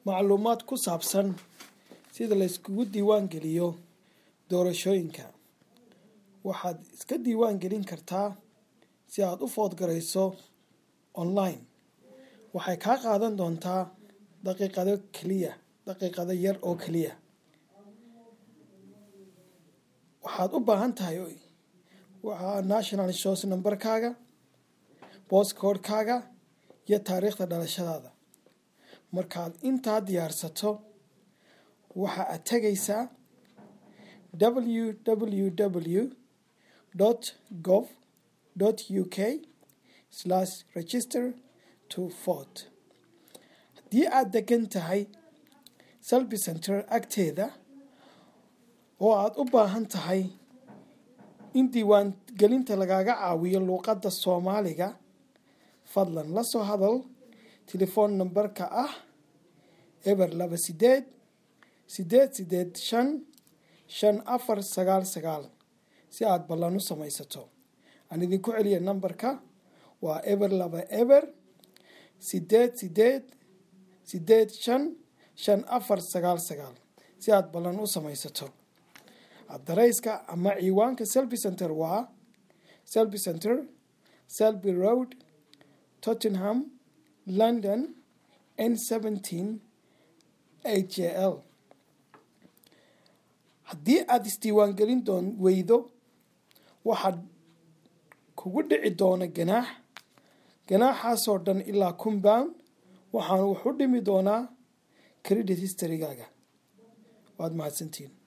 macluumaad ku saabsan sida la iskugu diiwaan geliyo doorashooyinka waxaad iska diiwaan gelin kartaa si aad u foodgarayso online waxay kaa qaadan doontaa daqiiqado keliya daqiiqado yar oo keliya waxaad u baahan tahay waa national shows numberkaaga bostcodekaaga iyo taariikhda dhalashadaada markaad intaa diyaarsato waxa aad tegaysaa www gov u k register to vot haddii aad degan tahay selby center agteeda oo aad u baahan tahay in diiwaan gelinta lagaaga caawiyo luuqadda soomaaliga fadlan la soo hadal telefoon nambarka ah eber laba sideed sideed sideed shan shan afar sagaal sagaal si aad ballan u samaysato aan idinku celiya nambarka waa eber laba eber sideed sideed sideed shan shan afar sagaal sagaal si aad ballan u samaysato adareyska ama ciwaanka selby center waa selby center selby road tottenham london n seventeen h j l haddii aada isdiiwaangelin doon weydo waxaad kugu dhici doona ganaax ganaaxaasoo dhan ilaa compound waxaanu wax u dhimi doonaa credit historygaaga waad mahadsantiin